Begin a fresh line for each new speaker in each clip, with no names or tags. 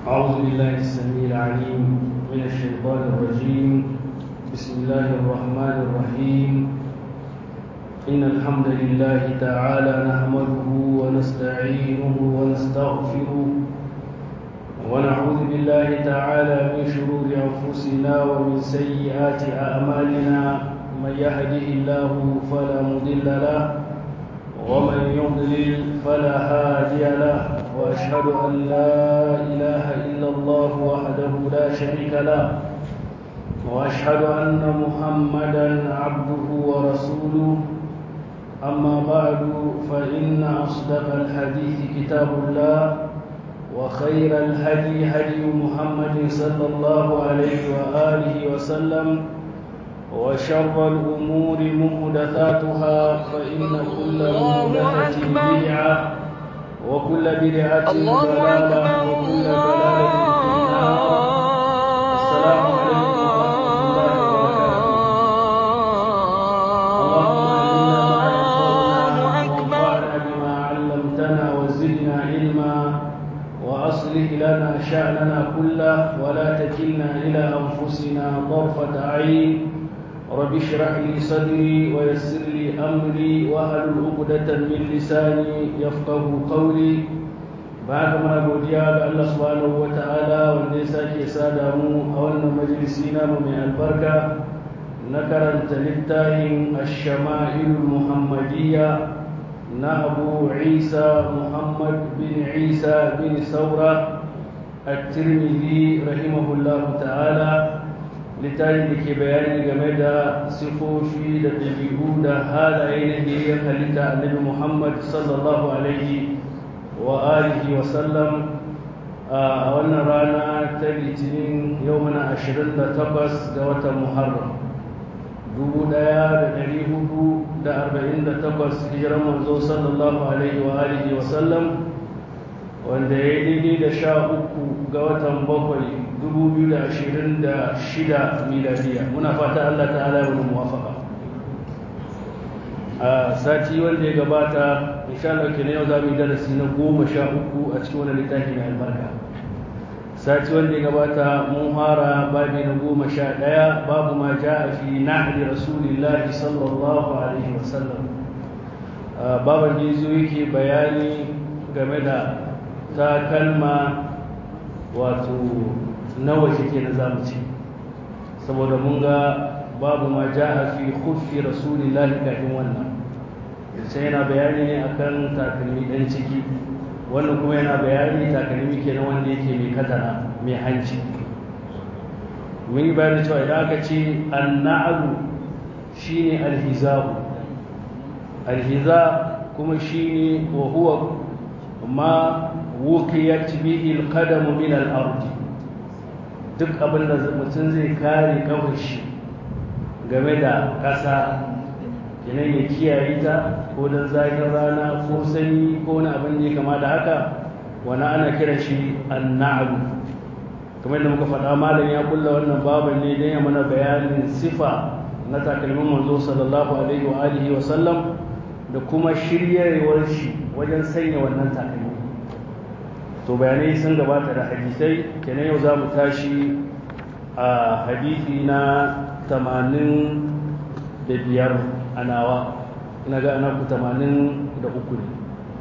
أعوذ بالله السميع العليم من الشيطان الرجيم بسم الله الرحمن الرحيم إن الحمد لله تعالى نحمده ونستعينه ونستغفره ونعوذ بالله تعالى من شرور أنفسنا ومن سيئات أعمالنا من يهده الله فلا مضل له ومن يضلل فلا هادي له واشهد ان لا اله الا الله وحده لا شريك له واشهد ان محمدا عبده ورسوله اما بعد فان اصدق الحديث كتاب الله وخير الهدي هدي محمد صلى الله عليه واله وسلم وشر الأمور محدثاتها فإن كل محدثة بدعة وكل بدعة ضلالة وكل ضلالة في النار السلام عليكم ورحمة الله وبركاته اللهم علمنا ما ينفعنا وانفعنا بما علمتنا وزدنا علما وأصلح لنا شأننا كله ولا تكلنا إلى أنفسنا طرفة عين رب اشرح لي صدري ويسر لي امري واحلل عقدة من لساني يفقه قولي بعد ما godiya ga Allah subhanahu wataala wanda ya sake sada mu a wannan majalisi namu mai albarka na karanta littafin ash-shama'il muhammadiyya na Abu Isa Muhammad bin Isa bin Saura at-Tirmidhi rahimahullahu ta'ala littafin da ke bayani game da sifofi da ɗabi'u da halaye na biyayyar halitta annabi Muhammad sallallahu alaihi wa alihi wa sallam a wannan rana ta litinin yau mana 28 ga watan Muharram dubu ɗaya da ɗari hudu da arba'in da takwas hijiran manzo sallallahu alaihi wa alihi wa sallam wanda ya yi daidai da sha uku ga watan bakwai 2026 miladiya muna fata Allah ta'ala ya wani muwafaka a sati wanda ya gabata insha Allah ke yau za mu yi darasi na goma sha uku a cikin wani littafi mai albarka sati wanda ya gabata mun fara babi na goma sha ɗaya babu ma ja a fi na'adi rasulillahi sallallahu alaihi wasallam baban jizo yake bayani game da takalma wato nawa ke na zamu ce saboda mun ga babu ma ja'a fi khuffi rasulillahi kafin wannan sai yana bayani ne akan takalmi dan ciki wannan kuma yana bayani takalmi kenan wanda yake mai katara mai hanci mun yi bayani cewa idan aka ce anna'alu shine alhiza'u alhiza kuma shine wa huwa ma wukiyat bihi alqadamu min al-ardi duk abin da mutum zai kare kawai shi game da ƙasa kenan ya kiyaye ta ko don zafin rana ko sanyi ko wani abin da ya kama da haka wani ana kiran shi anna'alu kamar da muka faɗa malam ya kulla wannan baban ne don ya mana bayanin sifa na takalmin manzo sallallahu alaihi wa alihi wa sallam da kuma shiryarwar shi wajen sanya wannan takalmi to bayanai sun gabata da hadisai kenan yau za mu tashi a hadisi na tamanin da biyar a nawa ina ga ana ku tamanin da uku ne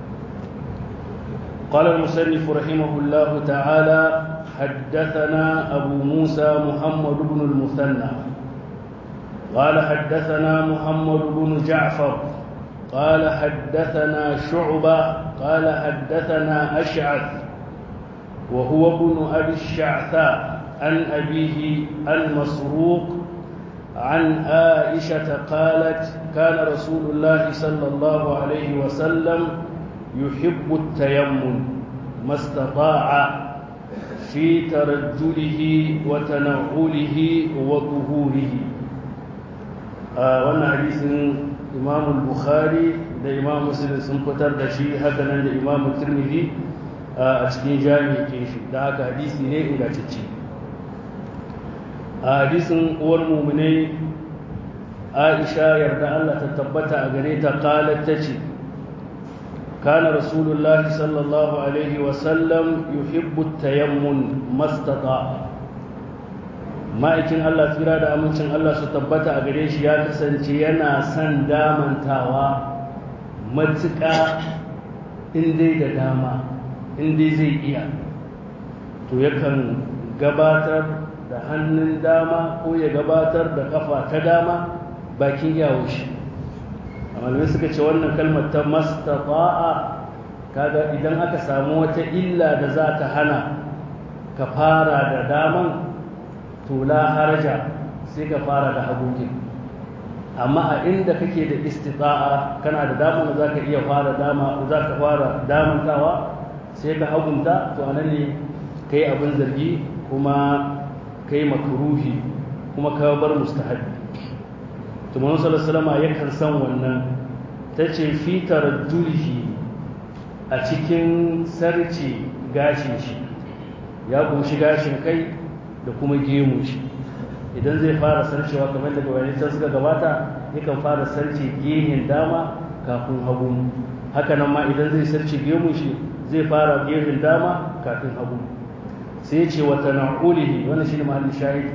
قال المصنف رحمه الله تعالى حدثنا أبو موسى محمد بن المثنى قال حدثنا محمد بن جعفر قال حدثنا شعبة قال حدثنا أشعث وهو ابن أبي الشعثاء عن أبيه المسروق عن عائشة قالت كان رسول الله صلى الله عليه وسلم يحب التيمم ما استطاع في ترجله وتنعله وظهوره آه وانا حديث إمام البخاري ده إمام مسلم سنفتر ده شيء هكذا ده إمام الترمذي a cikin jami'in shi da haka hadisi ne ingantacce a hadisin uwar muminai aisha yarda Allah ta tabbata a gare ta qalat tace كان رسول الله صلى الله عليه وسلم يحب التيمم ما استطاع ma'aikin Allah tsira da amincin Allah su tabbata a gare shi ya kasance yana son damantawa matuƙa in dai da dama in dai zai iya to yakan gabatar da hannun dama ko ya gabatar da kafa ta dama bakin yawo shi malamai suka ce wannan kalmar ta mastata'a kaga idan aka samu wata illa da za ta hana ka fara da daman to la haraja sai ka fara da hagukin amma a inda kake da istita'a kana da damar da zaka iya fara dama zaka fara damantawa sai ka hagunta to anan ne kai abin zargi kuma kai makruhi kuma ka bar mustahabi to manzon sallallahu alaihi wasallam yakan san wannan tace fi tarajjulihi a cikin sarci gashin shi ya kunshi gashin kai da kuma gemu shi idan zai fara sarcewa kamar daga wani can suka gabata yakan fara sarce gehen dama kafin hagu haka nan ma idan zai sarce gemu shi zai fara gehen dama kafin hagu sai ya ce wa tana'ulihi wannan shine mahallin shahid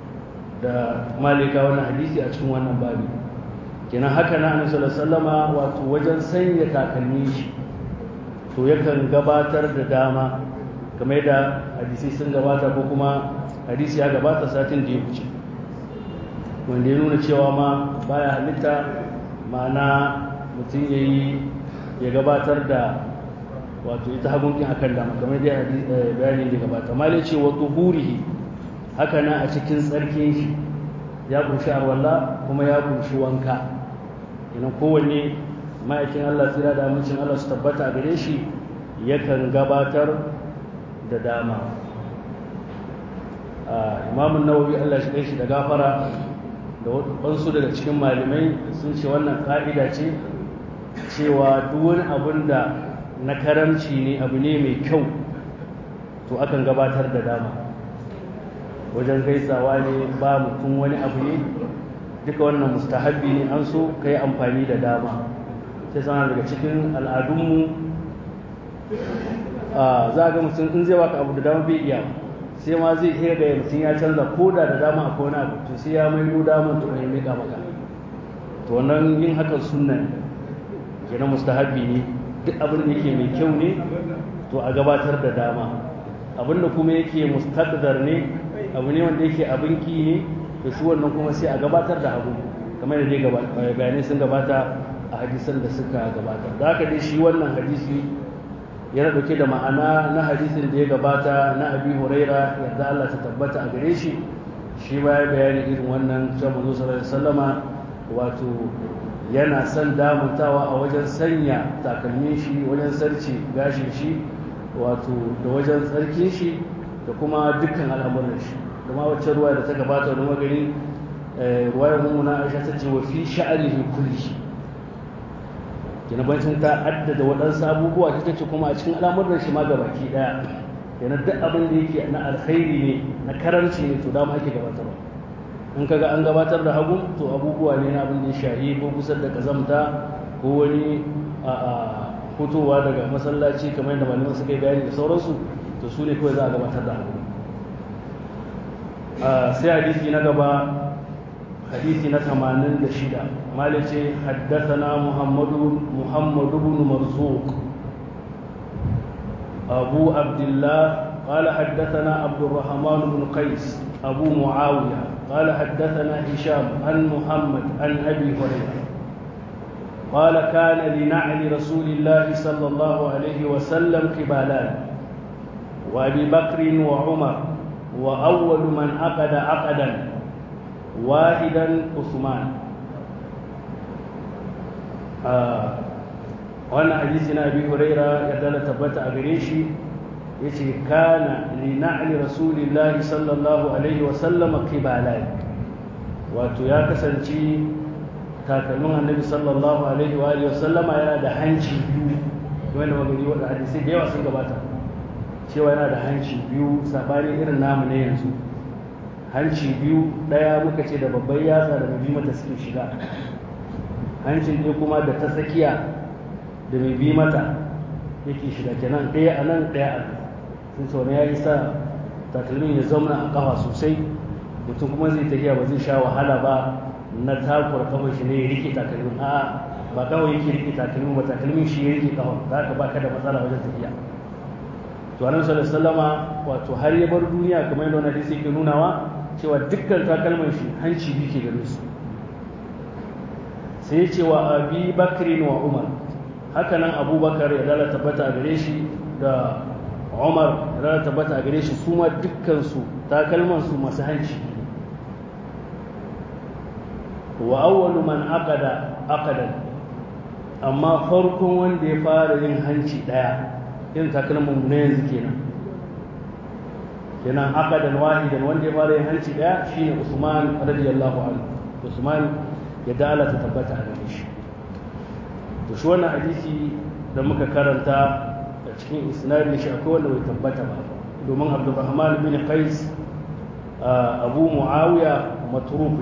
da malika wannan hadisi a cikin wannan babi kenan haka na annabi sallallahu alaihi wasallama wato wajen sanya takalmi shi to yakan gabatar da dama kamar da hadisi sun gabata ko kuma hadisi ya gabata satin da ya wuce wanda ya nuna cewa ma baya halitta ma'ana mutum ya yi ya gabatar da wato ita hagunkin akan dama kamar da bayanin da gabata ma ce wa tuhurihi haka na a cikin tsarkin shi ya kunshi arwalla kuma ya kunshi wanka ina kowanne ma'aikin Allah tsira da amincin Allah su tabbata a gare shi yakan gabatar da dama imamun nawawi Allah shi kai shi da gafara da wasu daga cikin malamai sun ce wannan ƙa'ida ce cewa duk wani abun da na karamci ne abu ne mai kyau to akan gabatar da dama wajen gaisawa ne ba mutum wani abu ne duka wannan mustahabbi ne an so ka yi amfani da dama sai sana daga cikin al'adunmu za ga mutum in zai baka abu da dama bai iya sai ma zai iya ga mutum ya canza ko da da dama akwai wani abu to sai ya maido daman to ya mika maka to wannan yin hakan sunna ne kenan mustahabbi ne duk abin da yake mai kyau ne to a gabatar da dama abin da kuma yake mustaqdar ne abu ne wanda yake abin ki ne to shi wannan kuma sai a gabatar da abu kamar da dai bayanai sun gabata a hadisan da suka gabata da haka dai shi wannan hadisi yana dauke da ma'ana na hadisin da ya gabata na abi huraira yadda Allah ta tabbata a gare shi shi ba ya bayani irin wannan cewa manzo sallallahu alaihi wasallama wato yana son damuntawa a wajen sanya takalmin shi wajen sarci gashin shi wato da wajen tsarkin shi da kuma dukkan al'amuran shi kuma wacce ruwa da ta gabata da magani ruwayar mummuna aisha ta ce wa fi sha'anihi kulli kina bancin ta addada waɗansu abubuwa ta ce kuma a cikin al'amuran shi ma gabaki ɗaya yana duk abin da yake na alkhairi ne na karanci ne to dama ake gabatarwa in kaga an gabatar da hagu to abubuwa ne na abin da ya shahi ko kusa da kazamta ko wani a fitowa daga masallaci kamar yadda malaman suka yi bayani da sauransu to su ne kawai za a gabatar da hagu sai hadisi na gaba hadisi na 86 malice haddathana muhammadu muhammadu ibn marzuq abu abdullah قال حدثنا عبد الرحمن بن قيس أبو معاوية قال حدثنا هشام عن محمد عن أبي هريرة قال كان لنعل رسول الله صلى الله عليه وسلم قبالان وأبي بكر وعمر وأول من عقد عقدا واحدا عثمان آه وانا حديثنا أبي هريرة يدل تبت أغريشي yace kana li na'li rasulillahi sallallahu alaihi wa sallama qibalai wato ya kasance takalmin annabi sallallahu alaihi wa alihi wa sallama yana da hanci biyu wanda magani wanda hadisi da yawa sun gabata cewa yana da hanci biyu sabani irin namu ne yanzu hanci biyu daya muka ce da babban yatsa da mai bi mata suke shiga hancin ɗaya kuma da ta tsakiya da mai bi mata yake shiga kenan ɗaya a nan ɗaya a nan sun ce wani ya yi sa takalmin ya zauna a kafa sosai mutum kuma zai tafiya ba zai sha wahala ba na takura kafar shi ne ya rike takalmin a'a ba kawai yake rike takalmin ba takalmin shi ya rike kafa za ka baka da matsala wajen tafiya to annabi sallallahu alaihi wasallama wato har ya bar duniya kamar yadda wannan hadisi yake nunawa cewa dukkan takalman shi hanci biyu ke gare su sai ya ce wa abi bakrin wa umar haka nan abubakar ya dala tabbata a gare shi da umar ya dala tabbata a gare shi su ma dukkansu takalmansu masu hanci wa awwalu man aqada aqadan amma farkon wanda ya fara yin hanci daya yin takalman na yanzu kenan kenan aqadan wahidan wanda ya fara yin hanci daya shine Usman radiyallahu anhu Usman ya dala ta tabbata a gare shi to shi wannan hadisi da muka karanta a cikin isnadin shi akwai wanda bai tabbata ba domin Abdurrahman bin Qais Abu Muawiya matruk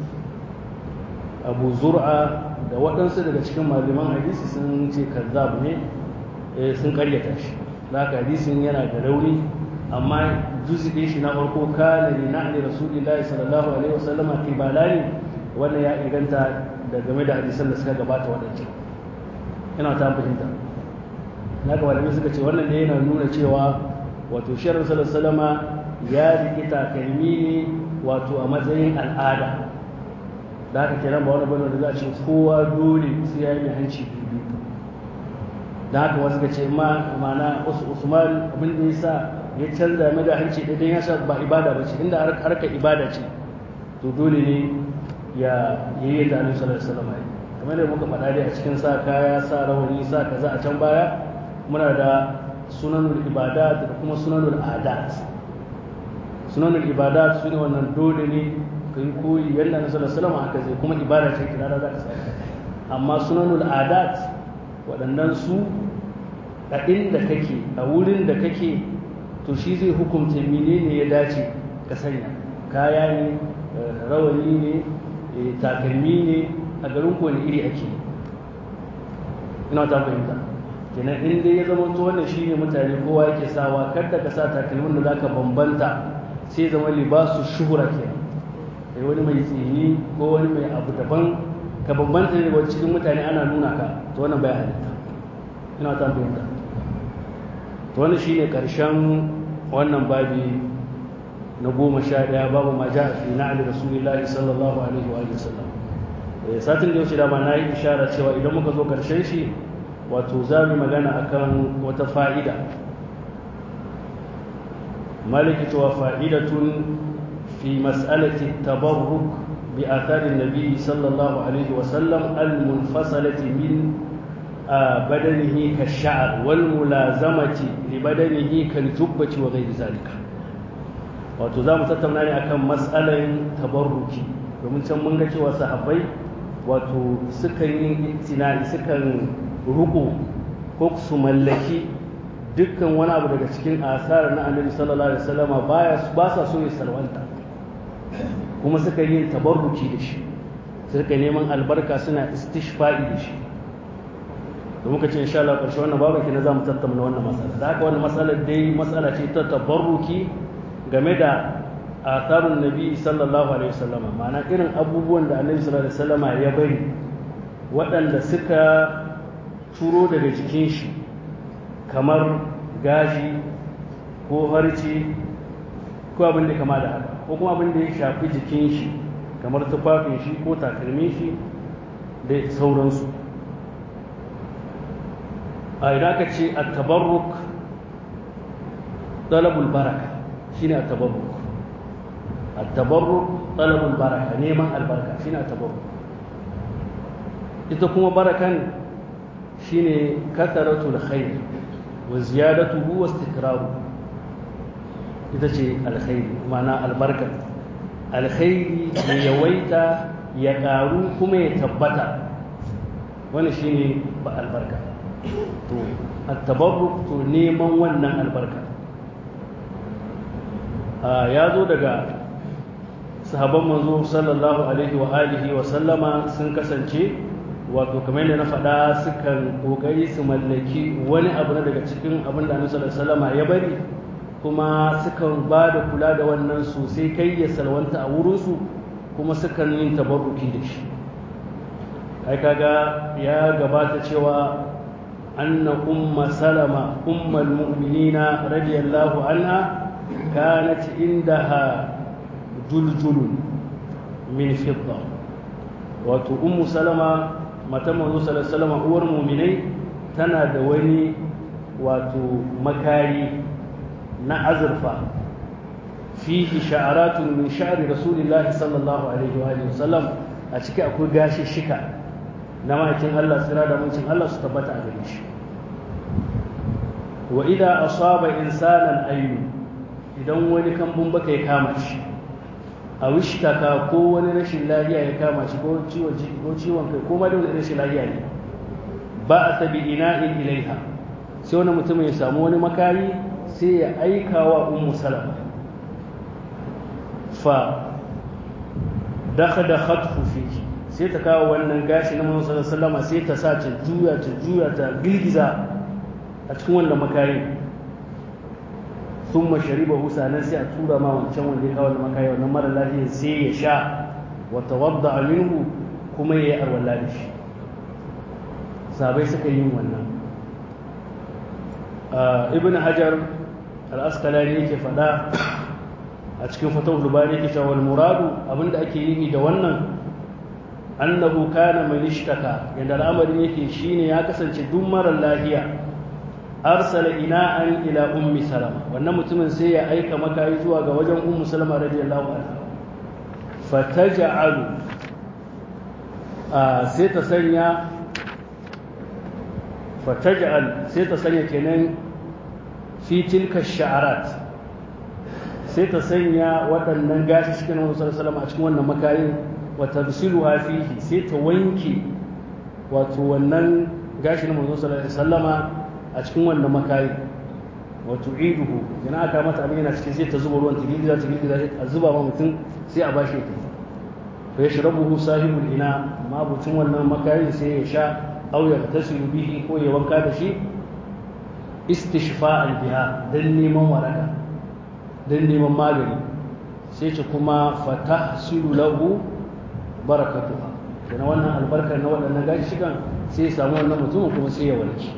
Abu Zur'a da waɗansu daga cikin malaman hadisi sun ce kazzab ne sun karyata shi haka hadisin yana da rauni amma juzi'in shi na farko kana li na'ni rasulillahi sallallahu alaihi wasallama qibalani wannan ya inganta da game da hadisan da suka gabata waɗancan ina ta fahimta na ga malamai suka ce wannan ne yana nuna cewa wato shirin salama ya riƙi takalmi ne wato a matsayin al'ada da haka kenan ba wani bane da za a ce kowa dole sai ya yi hanci biyu da haka wasu ka ce ma mana usman abin da ya sa ya canza mai da hanci ɗaya ya sa ba ibada ba ce inda harka ibada ce to dole ne ya yi yadda annabi sallallahu alaihi wasallam kamar da muka faɗa dai a cikin sa kaya sa rawani sa kaza a can baya muna da sunanul ibadat da kuma sunanul adat sunanul ibadat su ne wannan dole ne ka yi koyi yadda annabi sallallahu alaihi wasallam haka zai kuma ibada ce kira za ka saka amma sunanul adat waɗannan su a inda kake a wurin da kake to shi zai hukunta menene ya dace ka sanya kaya ne rawani ne takalmi ne a garin kowane iri ake ina ta fahimta kenan in dai ya zama to wannan shine mutane kowa yake sawa kada ka sa takalmin da zaka bambanta sai zama libasu shuhura kenan kai wani mai tsini ko wani mai abu daban ka bambanta ne wa cikin mutane ana nuna ka to wannan bai halitta ina ta fahimta to wannan shine karshen wannan babi na goma sha ɗaya babu ma ja fi na'ali rasulillahi sallallahu alaihi wa sallam satin da yau da ma na yi ishara cewa idan muka zo karshen shi wato za mu magana akan wata fa'ida maliki cewa fa'idatun fi mas'alati tabarruk bi atharin nabi sallallahu alaihi wa sallam al-munfasalati min badanihi ka sha'r wal mulazamati li badanihi kal jubbati wa ghairi zalika wato za mu tattauna ne akan matsalan tabarruki domin can mun ga cewa sahabbai wato sukan yi itinai sukan ruko ko su mallaki dukkan wani abu daga cikin asar na annabi sallallahu alaihi wasallama baya ba sa so ya salwanta kuma suka yi tabarruki da shi suka neman albarka suna istishfa'i da shi da muka ce insha Allah ƙarshe wannan babu kina za mu tattauna wannan matsala da haka wannan matsalar dai matsala ce ta tabarruki game da atharun nabi sallallahu alaihi wasallam ma'ana irin abubuwan da annabi sallallahu alaihi wasallam ya bari waɗanda suka turo daga jikin shi kamar gashi ko harci ko abin da kama da haka ko kuma abin da ya shafi jikin shi kamar tufafin shi ko takalmin shi da sauransu a idan aka ce a tabarruk talabul baraka shine a tabarruk a tabarruk talabul baraka neman albarka shine a tabarruk ita kuma barakan shine kasaratul khair wa ziyadatuhu wa istikraru ita ce alkhairi ma'ana albarka alkhairi ya yawaita ya karu kuma ya tabbata wani shine ba albarka to at-tabarruk to neman wannan albarka ya zo daga sahabban manzo sallallahu alaihi wa alihi wa sallama sun kasance wato kamar yadda na faɗa sukan ƙoƙari su mallaki wani abu na daga cikin abin da annabi sallallahu ya bari kuma sukan ba da kula da wannan sosai kai ya salwanta a wurinsu kuma sukan yin tabarruki da shi ai kaga ya gabata cewa anna umma salama ummul mu'minina radiyallahu anha kanat indaha juljulun min fidda wato ummu salama matan manzo sallallahu alaihi wasallam uwar mu'minai tana da wani wato makari na azurfa fihi sha'aratun min sha'ri rasulillahi sallallahu alaihi wa alihi wasallam a ciki akwai gashi shika na makin Allah tsira da mutum Allah su tabbata a gare shi wa idan asaba insanan ayyu idan wani kambun baka ya kama shi a wishtaka ko wani rashin lafiya ya kama shi ko ciwon ko ciwon kai ko ma da wani rashin lafiya ne ba a tabi ina'in ilaiha sai wani mutum ya samu wani makari sai ya aika wa ummu salama fa dakhada khatfu fihi sai ta kawo wannan gashi na manzon sallallahu sai ta sa ta juya ta juya ta girgiza a cikin wannan makari thumma sharibahu sanan sai a tura ma wancan wanda ya kawo wannan makari wannan mara lafiya sai ya sha wa tawadda minhu kuma yayi arwala da shi sabai suka yi wannan ibn hajar al-asqalani yake faɗa a cikin fatawul bari yake cewa wal muradu abinda ake yi da wannan annahu kana man ishtaka yanda al'amarin yake shine ya kasance duk mara lafiya arsala ina'an ila ummi salama wannan mutumin sai ya aika makayi zuwa ga wajen ummu salama radiyallahu anha fataj'alu sai ta sanya fataj'al sai ta sanya kenan fi tilka sha'arat sai ta sanya waɗannan gashi cikin Muhammad sallallahu alaihi a cikin wannan makayin wa tafsiluha fihi sai ta wanke wato wannan gashi na Muhammad sallallahu alaihi wasallama a cikin wannan makayin wa tu'iduhu yana aka mata abin yana cikin sai ta zuba ruwan ta girgiza ta girgiza a zuba ma mutum sai a bashi ta fa yashrabuhu sahibul ina mabucin wannan makayin sai ya sha aw yaghtasilu bihi ko ya wanka da shi istishfa'an biha dan neman waraka dan neman magani sai ce kuma fatahsilu lahu barakatuha kana wannan albarkar na waɗannan gashi shigan sai ya samu wannan mutumin kuma sai ya warke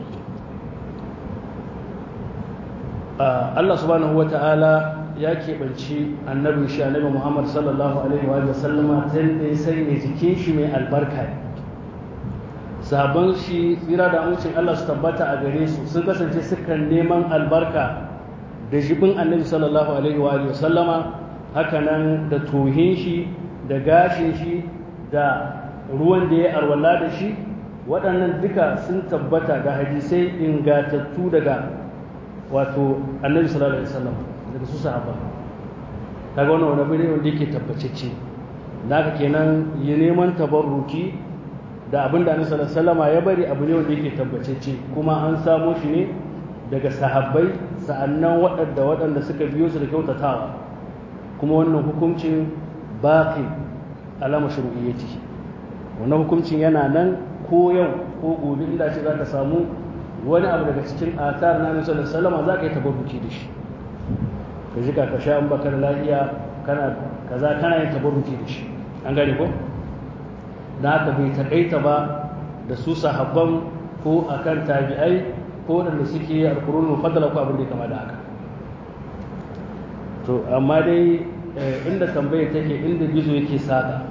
Allah subhanahu wa ta'ala ya keɓanci annabin shi annabi Muhammad sallallahu alaihi wa sallama ta da ya sanya jikin shi mai albarka ne sabon shi tsira da amincin Allah su tabbata a gare su sun kasance sukan neman albarka da jibin annabi sallallahu alaihi wa sallama hakanan da tohin shi da gashin shi da ruwan da ya arwala da shi waɗannan duka sun tabbata ga hadisai ingatattu daga wato annabi sallallahu alaihi wasallam daga su sahaba kaga wannan wani bane wanda yake tabbacecce naka kenan yi neman tabarruki da abin da annabi sallallahu alaihi wasallam ya bari abu ne wanda yake tabbacecce kuma an samo shi ne daga sahabbai sa'annan waɗanda waɗanda suka biyo su da kyautatawa kuma wannan hukuncin baqi alama shuru'iyyati wannan hukuncin yana nan ko yau ko gobe inda ce za ka samu wani abu daga cikin atar na nasu da salama za ka yi tabarruki da shi ka ji ka sha an baka da lafiya kana kaza kana yin tabarruki da shi an gane ko da haka bai takaita ba da su sahabban ko akan tabi'ai ko waɗanda suke alkurun mufaddala ko abin da ya kama da haka to amma dai inda tambayar take inda gizo yake saka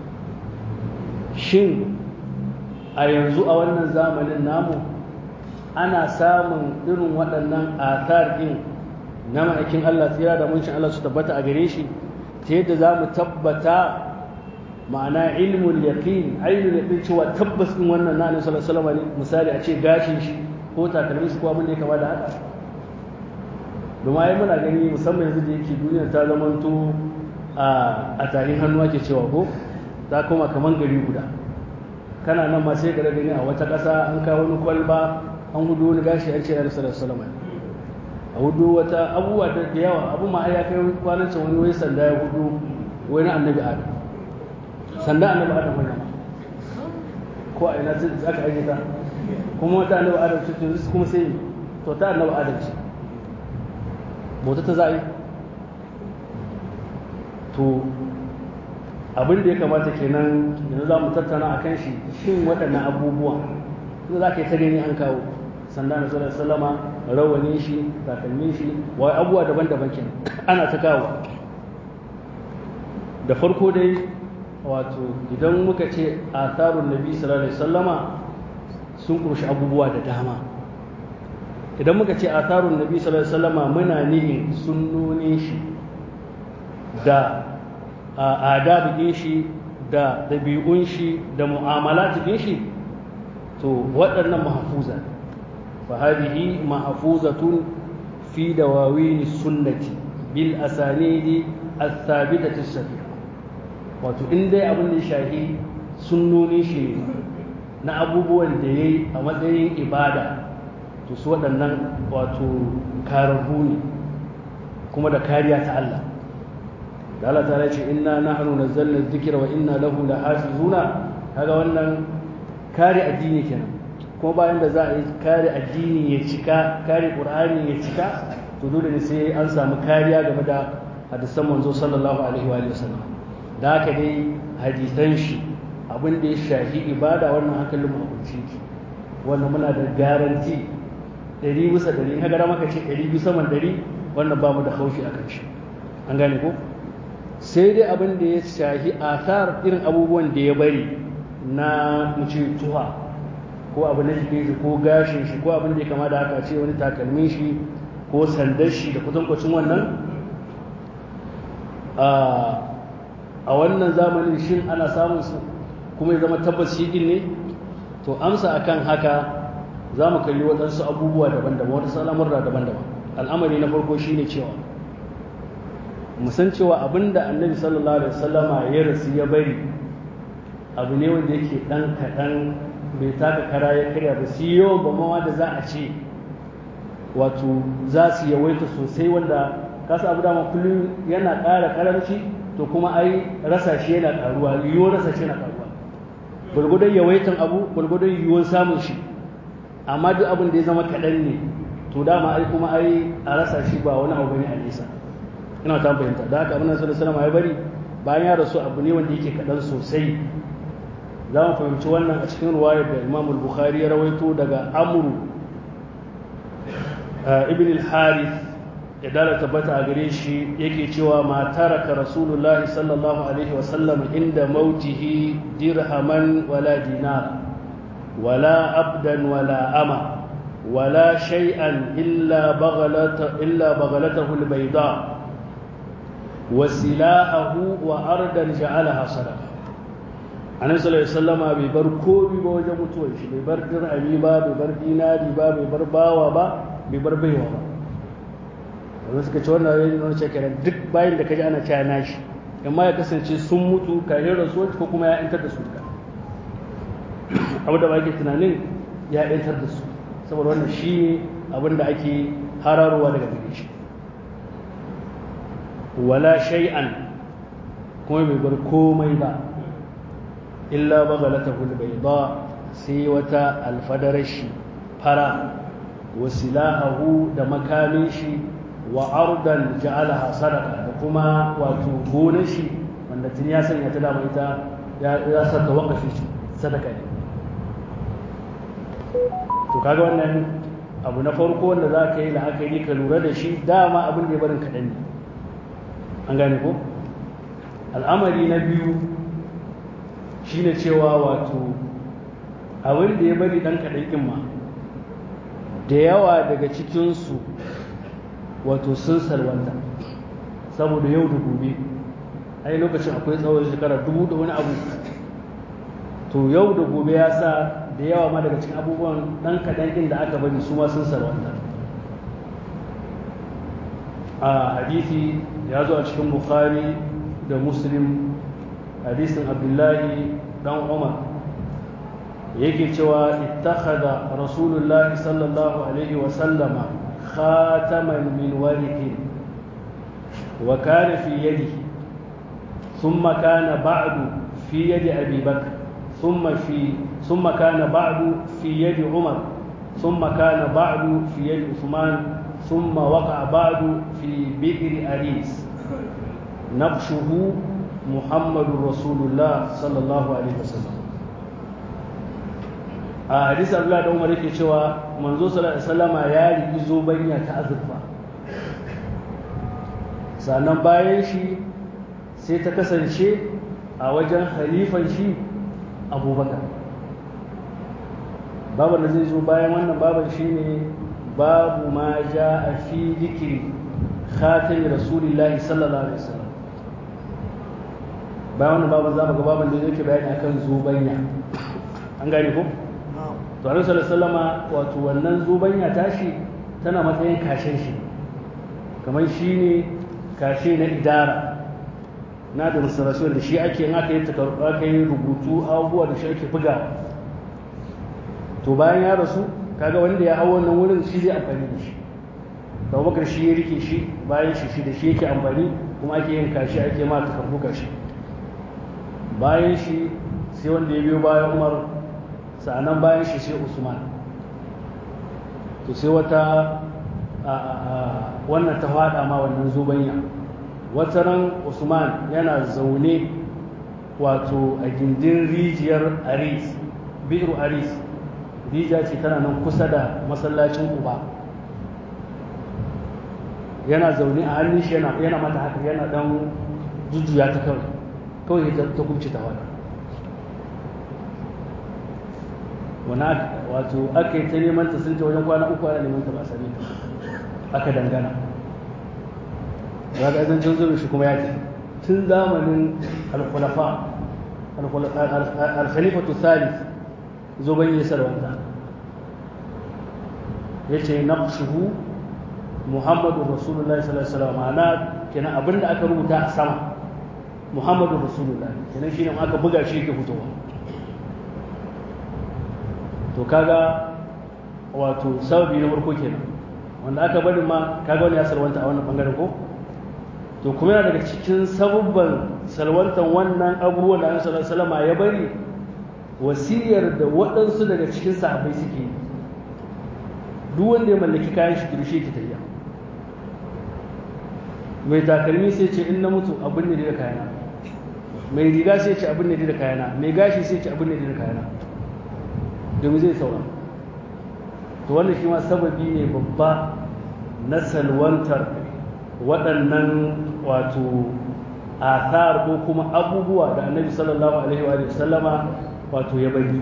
shin a yanzu a wannan zamanin namu ana samun irin waɗannan athar ɗin na ma'aikin Allah tsira da muncin Allah su tabbata a gare shi ta yadda za mu tabbata ma'ana ilmul yaqin ainul yaqin cewa tabbas ɗin wannan na annabi sallallahu alaihi ne misali a ce gashin shi ko takalmin shi ko abin da ya kama da haka domin ai muna gani musamman yanzu da yake duniya ta zamanto a tarin hannu ake cewa ko ta koma kaman gari guda kana nan ma sai ka gani a wata ƙasa an kawo wani kwalba an hudu wani gashi an ce na rasu salama a hudu wata abubuwa da yawa abu ma ya kai kwanan can wani wai sanda ya hudu wani annabi adam sanda annabi adam wani ma ko a ina za ka aje ta kuma wata annabi adam ce to kuma sai to ta annabi adam ce bauta ta za a yi to abin da ya kamata kenan yanzu za mu tattauna a kan shi shin waɗannan abubuwan su za ka yi ta gani an kawo sanda na sallar salama rawanin shi takalmin shi wa abubuwa daban-daban kenan ana ta kawo da farko dai wato idan muka ce a tsarin nabi sallallahu alaihi sallama sun ƙunshi abubuwa da dama idan muka ce a tsarin nabi sallallahu alaihi sallama muna nihin sunnonin shi da adabu shi da ɗabi'un shi da mu'amala cikin shi to waɗannan mahafuza fa hadhihi mahfuzatun fi dawawin sunnati bil asanidi as-sabitati as wato in dai abin da shahi sunnoni shi na abubuwan da yayi a matsayin ibada to su waɗannan wato kararru ne kuma da kariya ta Allah da Allah ta ce inna nahnu nazzalna dhikra wa inna lahu lahafizuna kaga wannan kare addini kenan kuma bayan da za a yi kare addini ya cika kare qur'ani ya cika to dole ne sai an samu kariya game da hadisan manzo sallallahu alaihi wa sallam da haka dai hadisan shi abin da ya shafi ibada wannan hankalin mu abinci wannan muna da garanti ɗari bisa ɗari kaga da maka ce ɗari bisa man ɗari wannan ba mu da haushi a kan shi an gane ko sai dai abin da ya shahi asar irin abubuwan da ya bari na muce tuha ko abu na jikin shi ko gashin shi ko abin da ya kama da haka ce wani takalmin shi ko sandar shi da kutankwacin wannan a wannan zamanin shin ana samun su kuma ya zama tabbas shi din ne to amsa akan haka za mu kalli waɗansu abubuwa daban-daban waɗansu al'amurra daban-daban al'amari na farko shine cewa musan cewa abinda annabi sallallahu alaihi wasallama ya rasu ya bari abu ne wanda yake dan kaɗan bai taka kara ya karya ba su yawan ba mawa da za a ce wato za su yawaita sosai wanda kasa abu dama kullum yana ƙara karamci to kuma ai rasa shi yana ƙaruwa yiwuwar rasa shi yana ƙaruwa gwargwadon yawaitan abu gwargwadon yiwuwar samun shi amma duk abin da ya zama kaɗan ne to dama ai kuma ai a rasa shi ba wani abu ne a nesa ina ta fahimta da haka abin da sallallahu alaihi ya bari bayan ya rasu abu ne wanda yake kaɗan sosai za mu fahimci wannan a cikin ruwayar da imam bukhari ya rawaito daga amru ibn al-harith ya dala tabbata a gare shi yake cewa ma taraka rasulullah sallallahu alaihi wasallam inda mautihi dirhaman wala dinar wala abdan wala ama wala shay'an illa baghalata illa baghalatahu al-bayda wasilahahu wa ardan ja'alaha sadaqa annabi sallallahu alaihi wasallama bai bar komi ba wajen mutuwar shi bai bar dirhami ba bai bar dinari ba bai bar bawa ba bai bar baiwa ba wanda suka ce wannan yayin nuna ce kenan duk bayan da kaji ana cewa nashi amma ya kasance sun mutu kafin rasuwar ko kuma ya yantar da su duka abu da ba ke tunanin ya yantar da su saboda wannan shi abin da ake hararowa daga gare shi wala shay'an kuma bai bar komai ba illa baghalatahu albayda sai wata alfadarar shi fara wasilahu da makamin shi wa ardan ja'alaha sadaqa da kuma wato gonar shi wanda tun ya sanya ta dama ita ya saka wakafi sadaka ne to kaga wannan abu na farko wanda za ka yi la'akari ka lura da shi dama abin da ya barin kaɗan ne an gane ko al'amari na biyu shine cewa wato abin da ya bari ɗan kaɗan ɗin ma da yawa daga cikinsu wato sun salwanta saboda yau da gobe ai lokacin akwai tsawon shekara dubu da wani abu to yau da gobe ya sa da yawa ma daga cikin abubuwan ɗan kaɗan ɗin da aka bari su ma sun salwanta a hadisi ya zo a cikin bukhari da muslim hadisin abdullahi dan umar yake cewa ittakhadha rasulullahi sallallahu alaihi wa sallama khataman min warithin wa kana fi yadihi thumma kana ba'du fi yadi abi bakr thumma fi ثم كان بعد في يد عمر ثم كان بعد في يد عثمان ثم وقع بعد في بئر أريس نقشه محمد رسول الله صلى الله عليه وسلم a hadisi Abdullah da Umar yake cewa manzo sallallahu alaihi wasallama ya riki zobanya ta azurfa sannan bayan shi sai ta kasance a wajen halifan shi abubakar babu da zai zo bayan wannan baban shi ne babu ma ja a fi dikiri khatami rasulillahi sallallahu alaihi wasallam bayan wannan baban za mu ga baban da yake bayani akan zubanya an gane ko to annabi sallallahu alaihi wasallama wato wannan zubanya tashi tana matsayin kashin shi kamar shi ne kashe na idara na da musulasuwar da shi ake aka yi aka yi rubutu abubuwa da shi ake bugawa to bayan ya rasu kaga wanda ya hau wannan wurin shi zai amfani da shi da bakar shi ya rike shi bayan shi shi da shi yake amfani kuma ake yin kashi ake ma takardu kashi bayan shi sai wanda ya biyo bayan umar sa'anan bayan shi sai usman to sai wata wannan ta fada ma wannan zubanya wata ran usman yana zaune wato a gindin rijiyar aris bi'ru aris rijiya ce tana nan kusa da masallacin uba yana zaune a hannun shi yana mata haka yana dan jujjuya ta kawai kawai ta kubce ta wada wani wato aka yi ta neman ta sun ce wajen kwana uku ana neman ta ba sani aka dangana ga zancen zuwa shi kuma ya ce tun zamanin alkhulafa alkhalifatu thalith zuban yi sarwanta ya ce naqshuhu muhammadu rasulullahi sallallahu alaihi wasallam ma'ana kenan abinda aka rubuta a sama muhammadu rasulullahi kenan shine aka buga shi yake fitowa to kaga wato sababi na farko kenan wanda aka bari ma kaga wani ya salwanta a wannan bangaren ko to kuma yana daga cikin sabubban salwantan wannan abubuwan da Annabi sallallahu alaihi ya bari wasiyar da waɗansu daga cikin sahabbai suke yi duk wanda ya mallaki kayan shi kirshe ki tayya mai takalmi sai ce in na mutu abin ne da kayana mai riga sai ce abin ne da kayana mai gashi sai ce abin ne da kayana domin zai saura to wannan shi ma sababi ne babba na salwantar waɗannan wato athar ko kuma abubuwa da annabi sallallahu alaihi wa sallama wato ya bari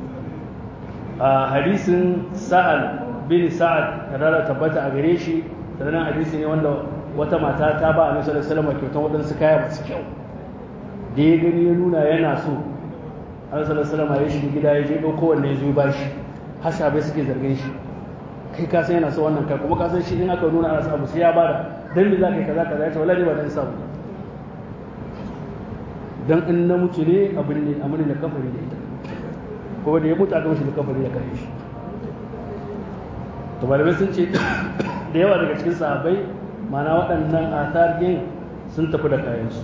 a hadisin sa'ad bin sa'ad kadara tabbata a gare shi sannan hadisi ne wanda wata mata ta ba annabi sallallahu alaihi wasallam kyautan waɗansu kaya masu kyau da ya gani ya nuna yana so annabi sallallahu alaihi wasallam ya shiga gida ya je ɗauko wanne ya zo ba shi har sabai suke zargin shi kai ka san yana so wannan kai kuma ka san shi in aka nuna ana samu sai ya bada dan me za ka yi kaza kaza ya ce wallahi ba dan samu dan in na mutu ne abin ne amuri da kafari da ita ko da ya mutu aka mishi da kafari da kai shi to malamai sun ce da yawa daga cikin sahabbai mana waɗannan athar din sun tafi da kayansu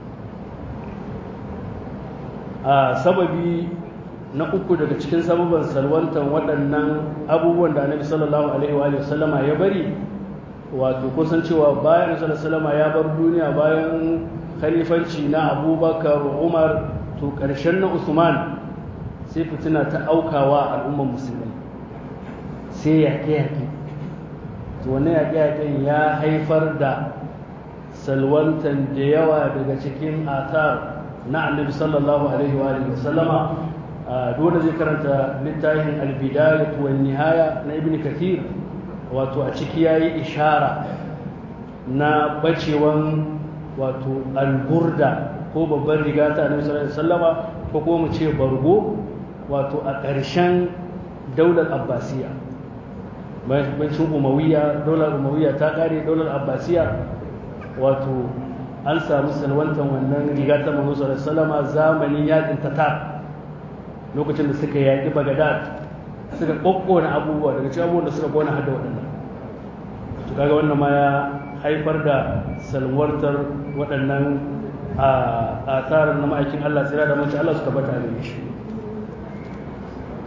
a sababi na uku daga cikin sababan salwantan waɗannan abubuwan da annabi sallallahu alaihi wa sallama ya bari wato kusan cewa bayan sallallahu ya bar duniya bayan khalifanci na abubakar umar to ƙarshen na usman sai fitina ta aukawa al'ummar musulmai sai yaƙe-yaƙe to wani yaƙe-yaƙen ya haifar da salwantan da yawa daga cikin atar na annabi sallallahu alaihi wa sallama dole zai karanta littafin albidayat wa nihaya na ibn kathir wato a ciki yayi ishara na bacewan wato alburda ko babban riga ta annabi sallallahu alaihi wasallama ko kuma mu ce bargo wato a ƙarshen daular abbasiya bancin umawiya daular umawiya ta ƙare daular abbasiya wato an samu salwantan wannan riga ta manzo sallallahu alaihi wasallama zamanin yakin tatar lokacin da suka yaƙi bagadad suka ƙoƙƙona abubuwa daga cikin abubuwan da suka ƙona hada waɗannan to kaga wannan ma ya haifar da salwartar waɗannan a tsarin na ma'aikin Allah tsira da mace Allah su tabbata da shi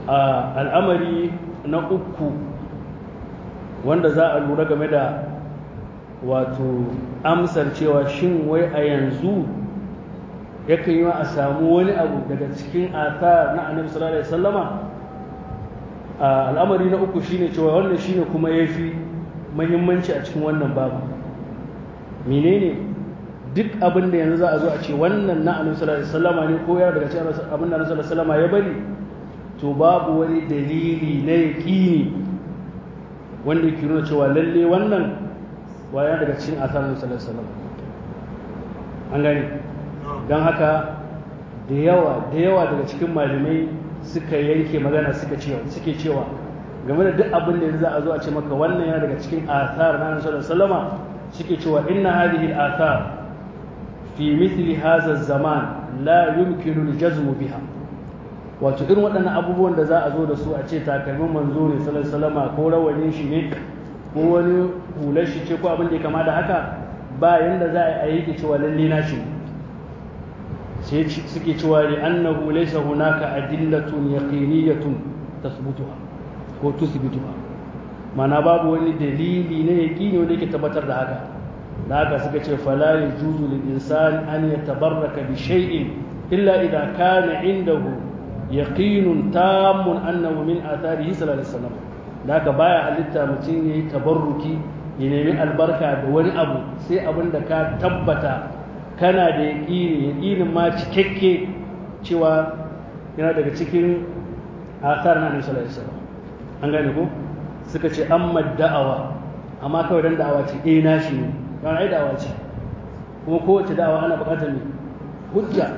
al'amari na uku wanda za a lura game da wato amsar cewa shin wai a yanzu yakan yi a samu wani abu daga cikin athar na annabi sallallahu alaihi wasallama al'amari na uku shine cewa wannan shine kuma yafi muhimmanci a cikin wannan babu menene duk abin da yanzu za a zo a ce wannan na annabi sallallahu alaihi wasallama ne ko ya daga cikin abin da annabi sallallahu alaihi wasallama ya bari to babu wani dalili na yaqini wanda yake nuna cewa lalle wannan waya daga cikin athar annabi sallallahu alaihi wasallama an gane don haka da yawa da yawa daga cikin malamai suka yanke magana suka cewa suke cewa game da duk abin da za a zo a ce maka wannan yana daga cikin athar na Annabi sallallahu alaihi wasallama suke cewa inna hadhihi al-athar fi mithli hadha zaman la yumkinu al-jazm biha wato irin waɗannan abubuwan da za a zo da su a ce takalmin manzo ne sallallahu alaihi wasallama ko rawanin shi ne ko wani hular shi ce ko abin da ya kama da haka ba yanda za a yi cewa lalle na shi ne sai suke cewa li annahu laysa hunaka adillatun yaqiniyatun tasbutuha ko tusbituha mana babu wani dalili na yaqini wanda yake tabbatar da haka da haka suka ce fala yajuzu lil insan an yatabarraka bi shay'in illa idha kana indahu yaqinun tammun annahu min atharihi sallallahu alaihi wasallam da haka baya halitta mutum yayi tabarruki ya nemi albarka da wani abu sai abin da ka tabbata kana da yaƙini yaƙinin ma cikakke cewa yana daga cikin asar na annabi sallallahu alaihi wasallam an gane ko suka ce amma da'awa amma kawai dan da'awa ce eh nashi ne don ai da'awa ce kuma kowace da'awa ana buƙatar ne hujja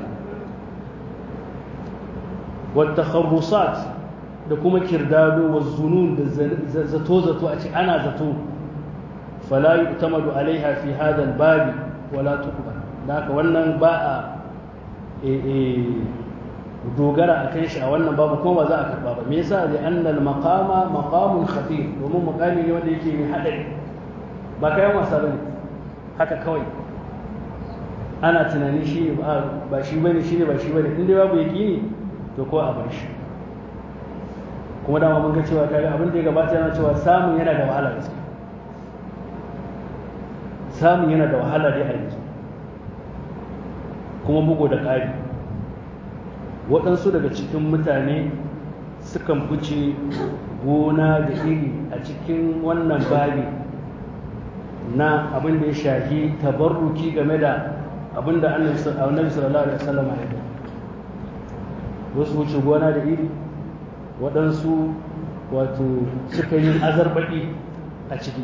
wa takharrusat da kuma kirdado wa zunun da zato zato a ce ana zato fala yu'tamadu alaiha fi hadha al-babi wala tuqbal da haka wannan ba a dogara a kan shi a wannan babu kuma ba za a karba ba me yasa da annal maqama maqamun khatir domin maqami ne wanda yake mai hadari ba kayan wasa bane haka kawai ana tunanin shi ne ba shi bane shi ne ba shi bane inda babu yaqini to ko a bar shi kuma dama mun ga cewa kaga abin da ya gabata yana cewa samun yana da wahala gaskiya samun yana da wahala dai a yanzu kuma bugu da ƙari waɗansu daga cikin mutane sukan fice gona da iri a cikin wannan babi na abin da ya shafi tabarruki game da abin da annabi sallallahu alaihi wasallam ya yi wasu wuce gona da iri waɗansu wato suka yi azarbaɗi a ciki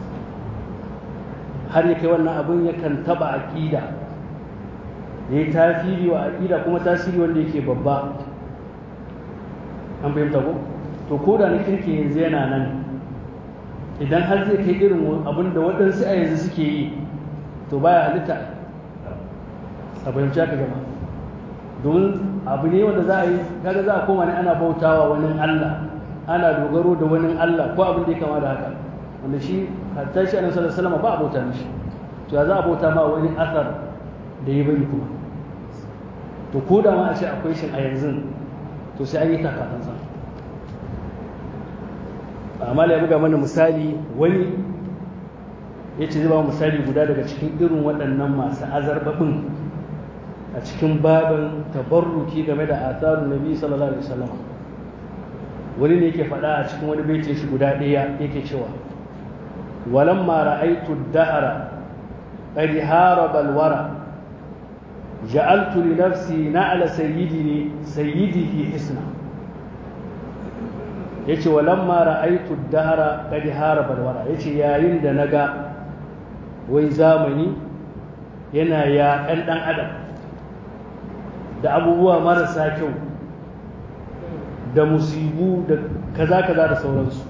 har ya kai wannan abin yakan taɓa aƙida ya yi tasiri wa aƙida kuma tasiri wanda yake babba an fahimta ko to ko da na kirki yanzu yana nan idan har zai kai irin abin da waɗansu a yanzu suke yi to baya halitta a fahimci haka gama domin abu ne wanda za a yi kaga za a koma ne ana bautawa wani Allah ana dogaro da wani Allah ko abin da ya kama da haka wanda shi hatta shi annabi sallallahu alaihi wasallam ba a bauta mishi to ya za a bauta ma wani asar da ya bari kuma to ko da ma a ce akwai shi a yanzu to sai an yi takatansa amma ya buga mana misali wani ya ce zai ba misali guda daga cikin irin waɗannan masu azarbabin a cikin babin tabarruki game da atharun nabi sallallahu alaihi wasallam wani ne yake faɗa a cikin wani baitin shi guda ɗaya yake cewa walamma ra'aytu ad-dahra qad haraba al-wara ja'altu li nafsi na'la sayyidini sayyidihi hisna yace walamma ra'aytu ad-dahra qad haraba al-wara yace yayin da naga wai zamani yana yaƙan ɗan adam da abubuwa marasa kyau da musibu da kaza-kaza da sauransu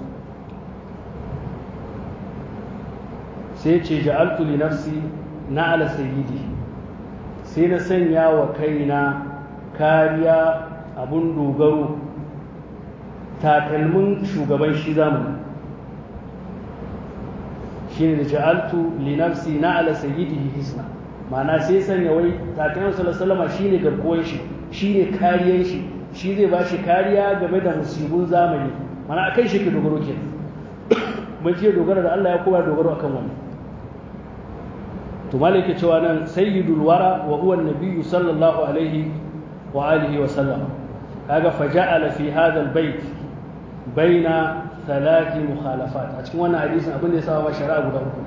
sai ce ja'altu li nafsi na ala sayyidi sai na sanya wa kaina kariya abun dogaro takalmin shugaban shi zamani shi ne da ja'altu li nafsi na ala sayyidihi hisna ma'ana sai sanya wai takalmin sallallahu alaihi shine garkuwan shi shine kariyan shi shi zai ba shi kariya game da musibun zamani mana akan shi ke dogaro ke mun ce dogara da Allah ya kuma dogaro akan wannan to malaka cewa nan sayyidul wara wa huwa an-nabiy sallallahu alaihi wa alihi wa sallam kaga faja'ala fi hadha al-bayt baina thalathi mukhalafat a cikin wannan hadisin abin da ya saba shari'a guda uku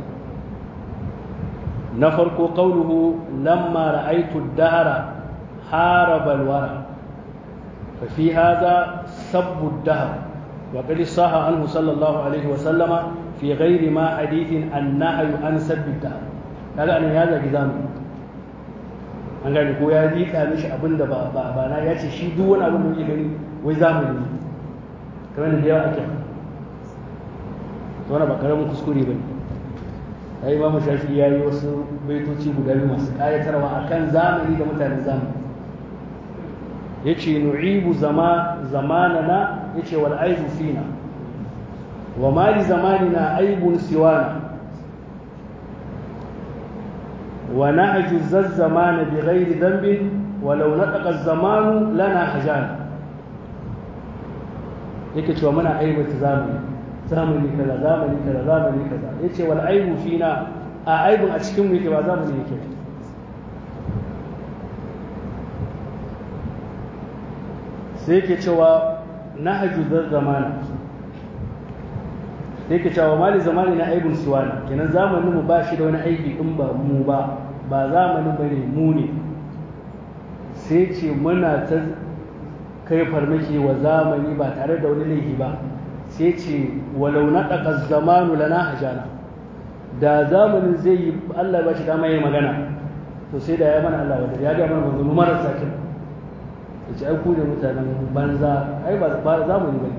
na farko qawluhu lamma ra'aytu ad-dahra haraba al-wara fa fi hadha sabbu ad-dahr wa qad saha anhu sallallahu alaihi wa sallama fi ghairi ma hadithin an-nahy an sabbi ad-dahr kaga anan ya zagi zamani an gane ko ya liƙa mishi abin da ba ba na ya ce shi duk wani abin da yake gani wai zamani ne kamar da yawa ake to wannan ba karamin kuskure bane ai imamu shafi ya yi wasu baitoci guda biyu masu ƙayatarwa akan zamani da mutanen zamani ya ce nu'ibu zama zamanana ya ce wal aibu fina wa ma li zamanina aibun siwana ونعجز الزمان بغير ذنب ولو نطق الزمان لنا حجانا yake cewa muna aibata zamani zamani kaza zamani kaza zamani kaza yace wal aibu fina a aibun a cikin mu yake ba zamani yake sai yake cewa nahju zal zamana sai yake cewa mali zamani na aibun siwana kenan zamanin mu ba shi da wani aibi in ba mu ba ba zamanin bane mu ne sai ce muna ta kai farmaki wa zamani ba tare da wani laifi ba sai ce walau na ɗaƙa zamanu lana hajana da zamanin zai yi Allah ba shi dama yi magana to sai da ya mana Allah wadda ya ga mana manzanni marasa kin ya ce ai ku ne mutanen banza ai ba zamani ba ne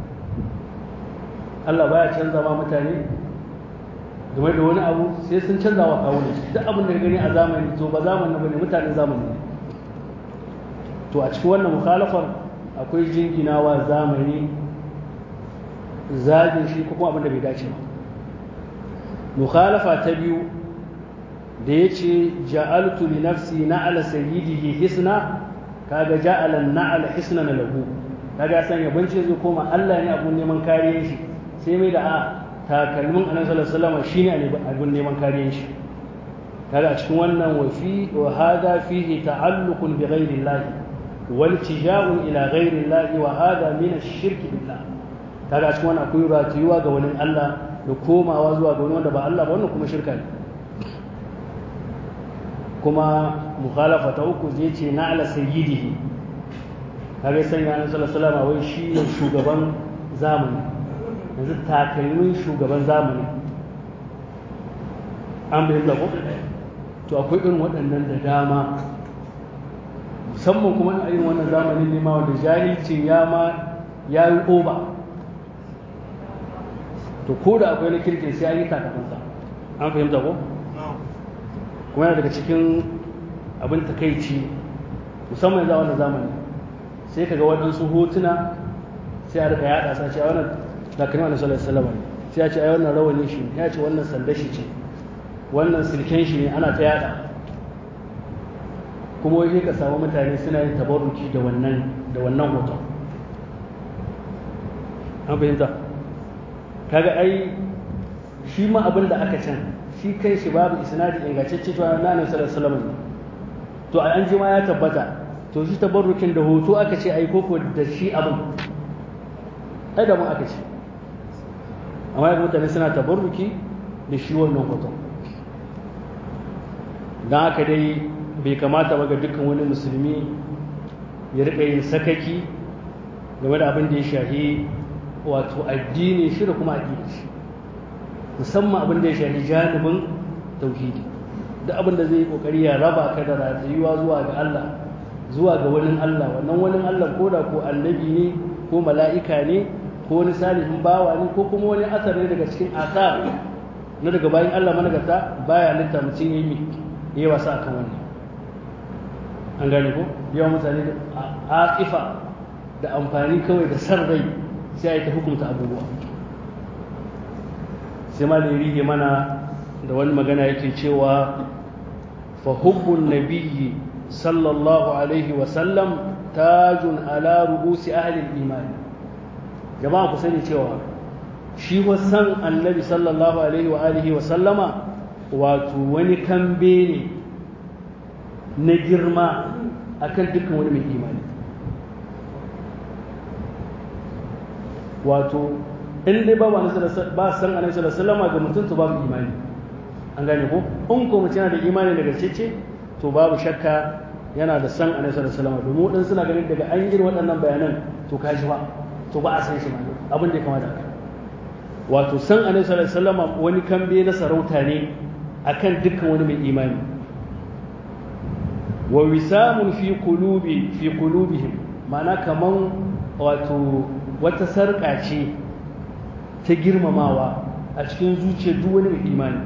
Allah baya canza ma mutane game da wani abu sai sun canza wa kawo ne duk abin da ka gani a zamani to ba zamanin ba ne mutanen zamani ne to a cikin wannan mukhalafar akwai jinginawa zamani zagin shi ko kuma abin da bai dace ba mukhalafa ta biyu da ya ce ja'altu li nafsi na'ala sayyidihi hisna kaga ja'ala na'ala hisna na lahu kaga san ya bance zai koma Allah ne abun neman kariyar shi sai mai da a takalmin annabi sallallahu alaihi wasallam shine abun neman kariyar shi kaga a cikin wannan wa fi wa hada fihi ta'alluqun bi ghairi Allah والتجاء إلى غير الله وهذا من الشرك بالله kaga cikin wannan akwai ratiyuwa ga wani Allah da komawa zuwa ga wani wanda ba Allah ba wannan kuma shirka ne kuma mukhalafa ta uku zai ce na ala sayyidihi kaga sanya annabi sallallahu alaihi wasallam wai shi ne shugaban zamani yanzu takalmin shugaban zamani an bayyana ko to akwai irin waɗannan da dama musamman kuma a irin wannan zamanin ne ma wanda jahilcin ya ma ya yi oba to ko da akwai na kirkin sai an yi takamansa an fahimta ko kuma yana daga cikin abin takaici musamman yanzu a wannan zamani sai ka ga waɗansu hotuna sai a rika yaɗa sa ce a wannan zakarin wani sallar salama ne sai a ce a wannan rawani shi ya ce wannan sanda shi ce wannan silken shi ne ana ta yaɗa kuma wai ka samu mutane suna yin tabarruki da wannan da wannan hoton an fahimta kaga ai shi ma abin da aka can shi kai shi babu isnadi ingantacce to na nan sallallahu alaihi to an ji ma ya tabbata to shi tabarrukin da hoto aka ce ai koko da shi abin ai da mu aka ce amma ya mutane suna tabarruki da shi wannan hoton don haka dai bai kamata ba ga dukkan wani musulmi ya riƙa yin sakaki game da abin da ya shahi wato addini shi da kuma addini shi musamman abin da ya shahi janibin tauhidi duk abin da zai yi kokari ya raba ka da ratayuwa zuwa ga Allah zuwa ga wani Allah wannan wani Allah ko da ko annabi ne ko mala'ika ne ko wani salihin bawa ne ko kuma wani asar ne daga cikin asar na daga bayan Allah managarta baya litta mutum ya yi yi wasa akan wannan an gane ko yawan mutane a aƙifa da amfani kawai da san rai sai a yi ta hukunta abubuwa sai ma da ya rige mana da wani magana yake cewa fa hubbun nabiyyi sallallahu alaihi wasallam tajun ala ru'usi ahli al-iman jama'a ku sani cewa shi san annabi sallallahu alaihi wa alihi wa sallama wato wani kambe ne na girma akan dukkan wani mai imani wato in dai babu ba san annabi sallallahu alaihi wasallam ga mutum to babu imani an gane ko in ko mutum yana da imani daga cece to babu shakka yana da san annabi sallallahu alaihi wasallam domin wadansu suna ganin daga an yi waɗannan bayanan to ka ji ba to ba a san shi ma abin da ya kamata haka wato san annabi sallallahu alaihi wasallam wani kambe na sarauta ne akan dukkan wani mai imani wa wisamun fi qulubi fi qulubihim ma'ana kaman wato wata sarƙa ce ta girmamawa a cikin zuciyar duk wani mai imani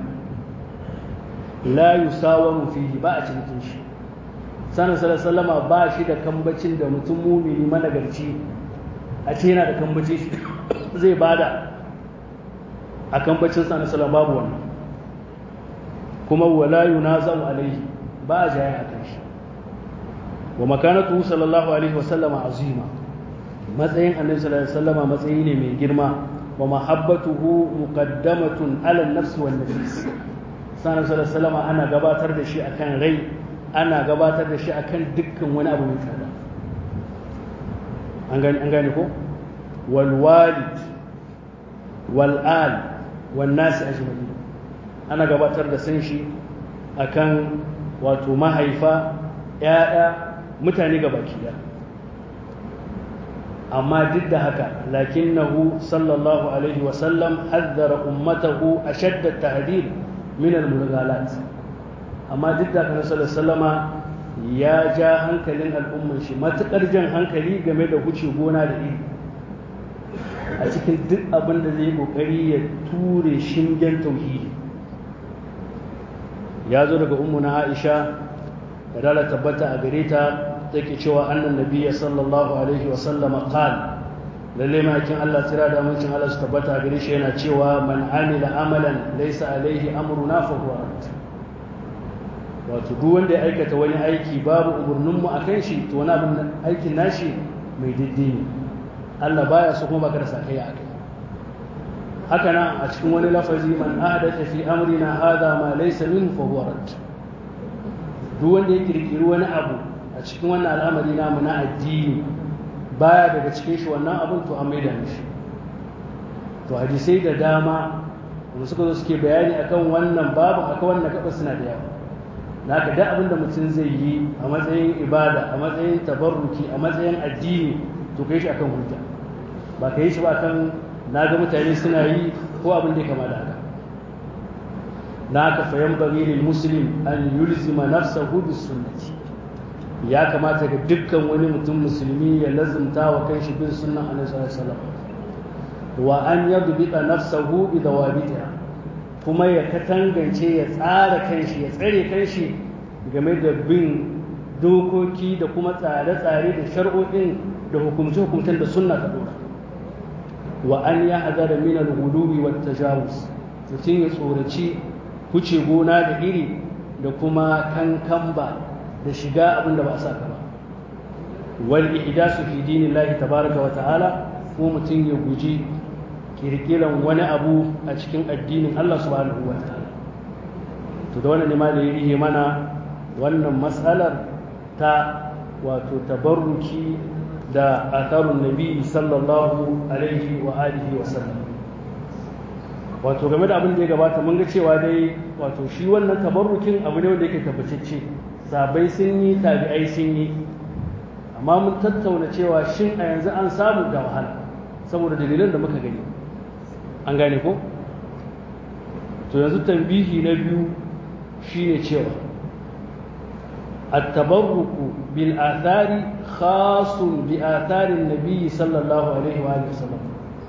la yusawaru fihi ba a cikin shi sanin sallama ba shi da kambacin da mutum mumini managarci a ce yana da kambacin shi zai bada a kambacin sanin sallama babu wannan kuma wala yunazau alaihi ba a jaya a kan shi wa makanatu sallallahu alaihi wasallama azima matsayin annabi sallallahu alaihi wasallama matsayi ne mai girma wa mahabbatuhu muqaddamatun ala an-nafs wan nafs sanan sallallahu alaihi wasallama ana gabatar da shi akan rai ana gabatar da shi akan dukkan wani abu mai tsada an gani an gane ko wal walid wal al wan nas ajma'in ana gabatar da san shi akan wato mahaifa ya'ya mutane gabaki daya amma duk da haka lakinnahu sallallahu alaihi wasallam haddara ummatahu ashadda tahdid min al-mulghalat amma duk da haka sallallahu sallama ya ja hankalin al'umman shi matukar jan hankali game da huce gona da iri a cikin duk abin da zai kokari ya ture shingen tauhidi ya zo daga ummu na Aisha da dala tabbata a gare ta take cewa annan nabiyya sallallahu alaihi wa sallam qal lalle makin Allah tira da mutum Allah su tabbata gare shi yana cewa man amila amalan laysa alaihi amruna fa huwa wato duk wanda ya aikata wani aiki babu umurnin mu akan shi to wani abin aikin nashi mai daidai ne Allah baya so kuma baka da sakayya akai haka nan a cikin wani lafazi man ahdatha fi amrina hadha ma laysa minhu fa huwa rad duk wanda ya kirkiri wani abu a cikin wannan al'amari namu na addini baya daga cikin shi wannan abin to an maida mishi to hadisai da dama wanda suka zo suke bayani akan wannan babu akan wannan gaba suna da yawa na ka da abin da mutum zai yi a matsayin ibada a matsayin tabarruki a matsayin addini to kai shi akan hujja ba ka yi shi ba akan na ga mutane suna yi ko abin da ya kama da haka na ka fayan bari lil muslim an yulzima nafsahu bis sunnati ya kamata ga dukkan wani mutum musulmi ya lazumta wa kanshi bin sunnan annabi sallallahu alaihi wasallam wa an yadbita nafsahu bi dawabitiha kuma ya katangance ya tsara kanshi ya tsare kanshi game da bin dokoki da kuma tsare-tsare da shar'o'in da hukumce-hukumcen da sunna ta dora wa an ya hadara min al-ghuluwi wat tajawuz mutum ya tsoraci kuce gona da iri da kuma kankamba da shiga abin da ba a saka ba wal ihdasu fi dinillahi tabaraka wa ta'ala ko mutum ya guji kirkiran wani abu a cikin addinin Allah subhanahu wa ta'ala to da wannan ne ma da yi mana wannan matsalar ta wato tabarruki da atharun nabi sallallahu alaihi wa alihi wa sallam wato game da abin da ya gabata mun ga cewa dai wato shi wannan tabarrukin abu ne wanda yake tabbatacce sabai sun yi tabi'ai sun yi amma mun tattauna cewa shin a yanzu an samu da wahala saboda dalilan da muka gani an gane ko to yanzu tambihi na biyu shine cewa التبرك بالآثار خاص بآثار النبي صلى الله عليه وآله وسلم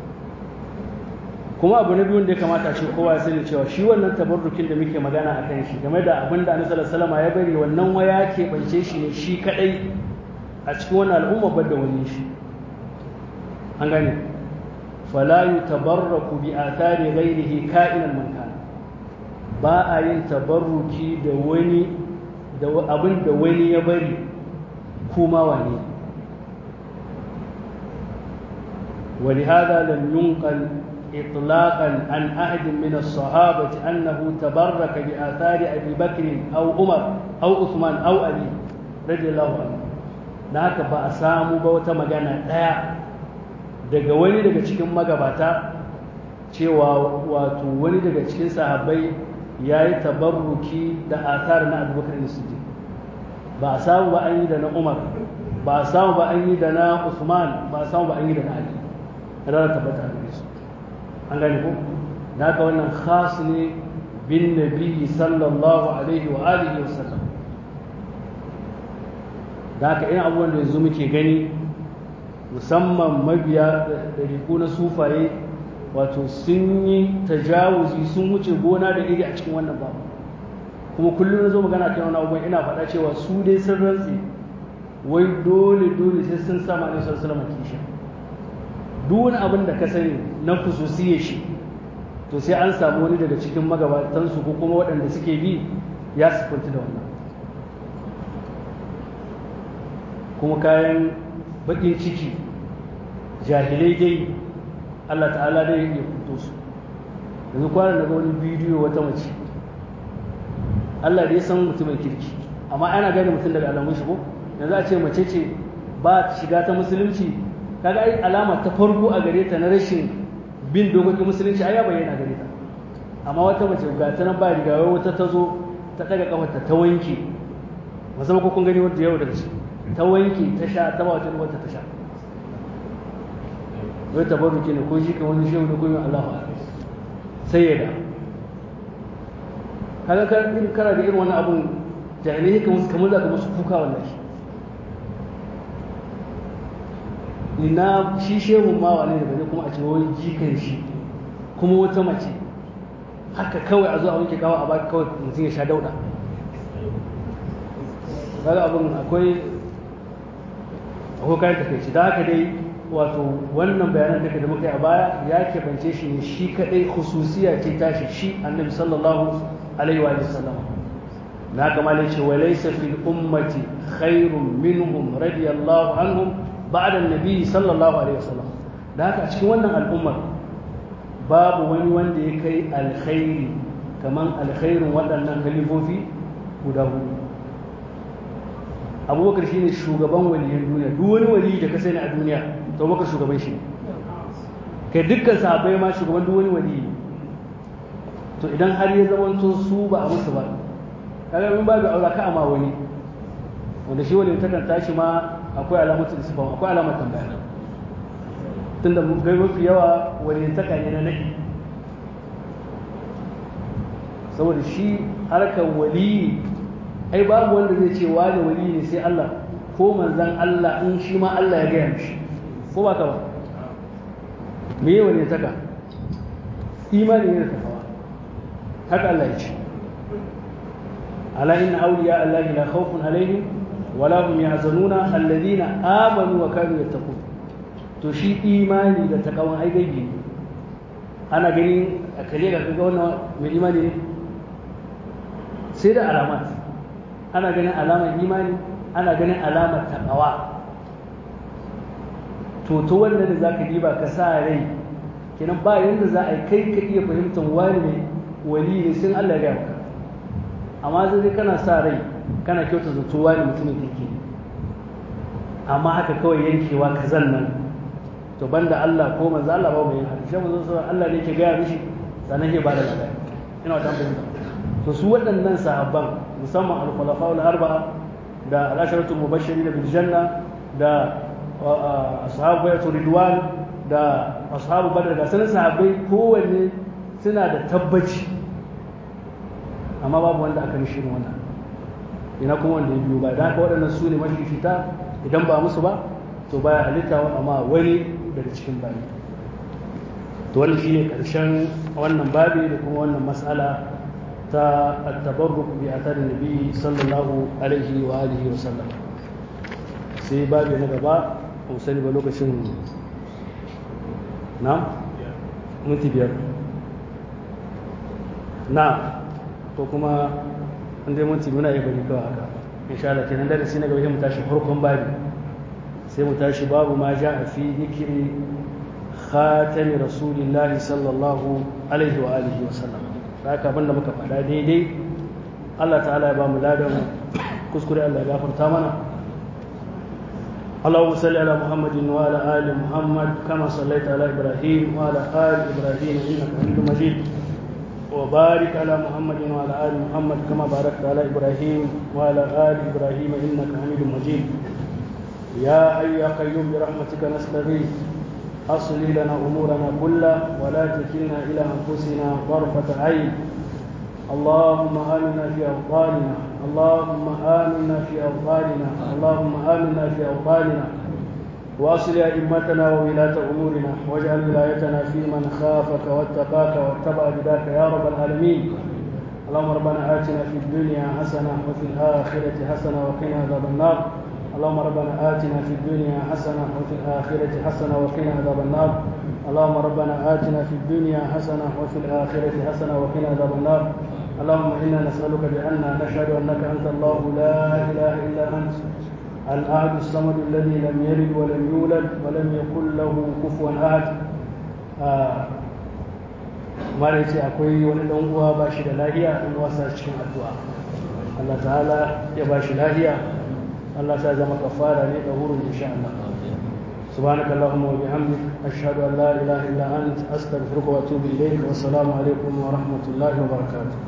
kuma abu na biyun da ya kamata shi kowa ya sani cewa shi wannan tabarrukin da muke magana a kan shi game da abin da annabi sallallahu ya bari wannan waya ke bance shi ne shi kadai a cikin wannan al'umma bar da wani shi an gane fala yutabarraku bi athari ghairihi ka'inan man kana ba a yin tabarruki da wani da abin da wani ya bari kuma wane ولهذا لم ينقل إطلاقا عن أحد من الصحابة أنه تبرك بآثار أبي بكر أو عمر أو عثمان أو علي رضي الله عنه نهك بأسامو بوتا مغانا دايا daga wani daga cikin magabata cewa wato wani daga cikin sahabbai ya yi tabarruki da athar na abubakar da siddiq ba a samu ba an yi da na umar ba a samu ba an yi da na usman ba a samu ba an yi da na ali ranar tabbata a su an gane ko da haka wannan khas ne bin nabi sallallahu alaihi wa alihi wa sallam da haka irin abubuwan da yanzu muke gani musamman mabiya ɗariƙu na sufaye wato sun yi tajawuzi sun wuce gona da iri a cikin wannan babu kuma kullum na zo magana kan wani abubuwan ina faɗa cewa su dai sun rantse wai dole dole sai sun sama ne sallallahu alaihi kisha duk wani abin da ka sani na kususiyar shi to sai an samu wani daga cikin magabatansu ko kuma waɗanda suke bi ya sifanci da wannan kuma kayan baƙin ciki jahilai dai Allah ta'ala dai ya fito su yanzu kwanan daga wani bidiyo wata mace Allah da ya san mutumin kirki amma ana gane mutum daga alamun shi ko yanzu a ce mace ce ba shiga ta musulunci kaga ai alama ta farko a gare ta na rashin bin dokokin musulunci ai ya bayyana gare ta amma wata mace ga ta nan ba riga wata ta zo ta daga kafarta ta wanke musamman ko kun gani wanda yau daga shi ta wanke ta sha ta ba wata wata ta sha wai tabarruki ne ko shi kan wani shehu da kuma Allah sai ya da kaga kan irin kana da irin wani abun jahilai kamar kamar za ka musu kuka wallahi ina shi shehun ma wane ne bane kuma a ce wani jikan shi kuma wata mace haka kawai a zo a wanke kawo a baki kawai mutum ya sha dauda kaga abin akwai akwai kayan takaici da haka dai wato wannan bayanan da da muka yi a baya ya keɓance shi ne shi kaɗai khususiya ce tashi shi annabi sallallahu alaihi wa sallam na kama ne ce walaysa fil ummati khairun minhum radiyallahu anhum ba'da annabi sallallahu alaihi wa sallam da haka a cikin wannan al'ummar babu wani wanda ya kai alkhairi kaman alkhairin waɗannan khalifofi guda hudu abubakar shine shugaban waliyan duniya duk wani wali da ka sani a duniya to baka shugaban shi kai dukkan sahabbai ma shugaban duk wani wali to idan har ya zamanto su ba a musu ba kaga mun babu aura ka ama wani wanda shi wani takan tashi ma akwai alamatu isfam akwai alamar tambaya tunda mun ga mafi yawa wani taka ne na nadi saboda shi harkar wali ai babu wanda zai ce wani wali ne sai Allah ko manzan Allah in shi ma Allah ya gaya mishi ko ba ka ba me yi wani taka imani ne da tafawa haka Allah ya ce ala inna awliya Allah la khawfun alaihim wala hum yahzanuna alladhina amanu wa kanu yattaqun to shi imani da takawan ai gaibi ne ana gani a kare ga ga wannan mai imani ne sai da alamat ana ganin alamar imani ana ganin alamar takawa to to wanda da zaka diba ka sa rai kenan ba yanda za a yi kai ka iya fahimtar wani ne wali ne sun Allah ya maka amma zai kana sa rai kana kyauta zato wani mutumin kake amma haka kawai yankewa ka nan to banda Allah ko manzo Allah ba mai haka shi manzo Allah ne ke gaya mishi sannan ke bada labari ina wata fahimta to su waɗannan sahabban musamman al-khulafa al-arba'a da al-asharatu mubashirin bil janna da ashabu bayatu ridwan da ashabu badar da sanin sahabbai kowanne suna da tabbaci amma babu wanda aka nishi wannan ina kuma wanda ya biyo ba da haka waɗannan su ne mafi fita idan ba musu ba to baya halitta amma wani daga cikin bayi to wannan shine karshen wannan babi da kuma wannan mas'ala ta at-tabarruk bi athari nabi sallallahu alaihi wa alihi wa sallam sai babi na gaba ba sani ba lokacin na minti biyar na ko kuma an dai minti muna yi bari kawai haka insha Allah kenan darasi na gaba mu tashi farkon babi sai mu tashi babu ma ja a fi zikiri khatami rasulillahi sallallahu alaihi wa alihi wa sallam haka abinda muka faɗa daidai Allah ta'ala ya ba mu ladan kuskure Allah ya gafarta mana اللهم صل على محمد وعلى ال محمد كما صليت على ابراهيم وعلى ال ابراهيم انك حميد مجيد وبارك على محمد وعلى ال محمد كما باركت على ابراهيم وعلى ال ابراهيم انك حميد مجيد يا حي يا قيوم برحمتك نستغيث اصلي لنا امورنا كلها ولا تكلنا الى انفسنا طرفه عين اللهم آمنا في أوطاننا اللهم آمنا في أوطاننا اللهم آمنا في أوطاننا واصل أئمتنا وولاة أمورنا واجعل ولايتنا في من خافك واتقاك واتبع بداك يا رب العالمين اللهم ربنا آتنا في الدنيا حسنة وفي الآخرة حسنة وقنا عذاب النار اللهم ربنا آتنا في الدنيا حسنة وفي الآخرة حسنة وقنا عذاب النار اللهم ربنا آتنا في الدنيا حسنة وفي الآخرة حسنة وقنا عذاب النار اللهم إنا نسألك بأن نشهد أنك أنت الله لا إله إلا أنت الأحد الصمد الذي لم يلد ولم يولد ولم يكن له كفوا أحد mara ce akwai wani ɗan uwa ba shi da lahiya in wasa cikin addu'a Allah ta'ala ya ba shi lahiya Allah ta zama kafara ne da wurin insha Allah سبحانك اللهم وبحمدك أشهد أن لا إله إلا أنت أستغفرك وأتوب إليك والسلام عليكم ورحمة الله وبركاته